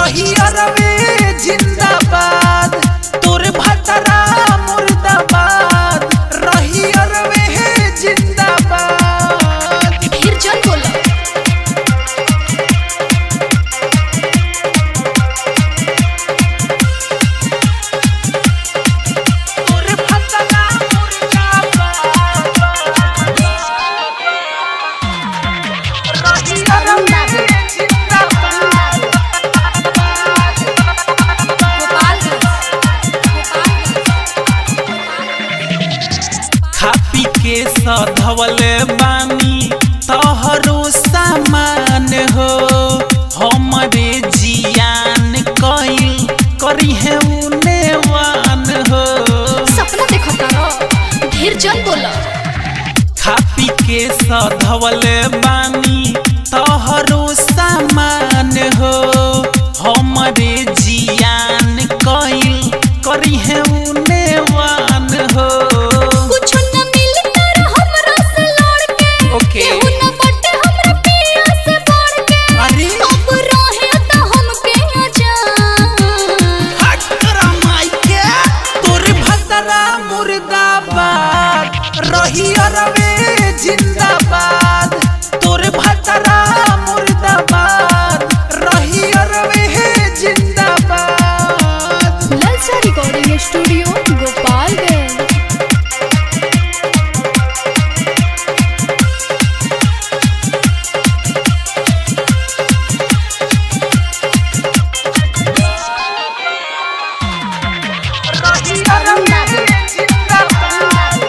रही अरवे जिंदाबाद तोर भतरा मुर्दाबाद रही अरवे जिंदाबाद फिर जल बोला तोर भतरा मुर्दाबाद रही अरवे जिंदाबाद खा पी के सधवले बानी तोहरो सामान हो हमरे जियान कइल करी है उनेवान हो सपना देखो तारो ढेर जल बोला खा पी के सधवले बानी तोहरो सामान हो हमरे जियान कइल करी है उनेवान हो कुछ न मिली तारो हमरा से लड़ के ओके। केहू न बटे हमरा पिया से बढ़ के अरे अब रहे त हमके अजान तोर भतरा मुर्दाबाद रही अरवे जिंदाबाद तोर भतरा मुर्दाबाद रही अरवे जिंदाबाद ललचा रिकॉर्डिंग स्टूडियो गोपालगंज रही अरवे जिंदाबाद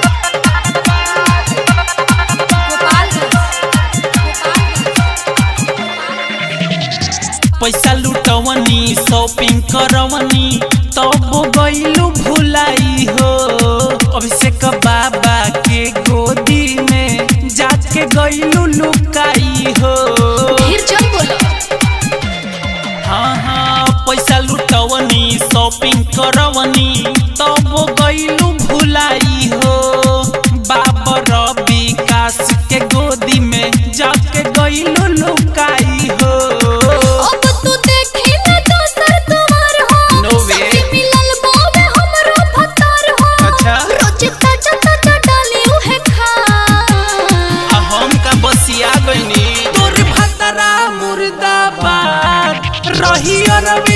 पैसा लुटवनी शॉपिंग करवनी तब गईलू भुलाई हो अभिषेक बाबा के गोदी में जाके गईलू लुकाई हो ढेर जल बोला हाँ हाँ पैसा लुटवनी शॉपिंग करवनी तब गईलू भुलाई हो बाबर विकास के गोदी में जाके गईलू लुकाई हो अब तू देखी ना दोसर तुम्हार हो No way. सखी मिलल बावे हमरो भतार हो अच्छा। रोज ताजा ताजा डाली उहे खा आ हम का बसिया गईनी तोर भतरा मुर्दाबाद रही अरवे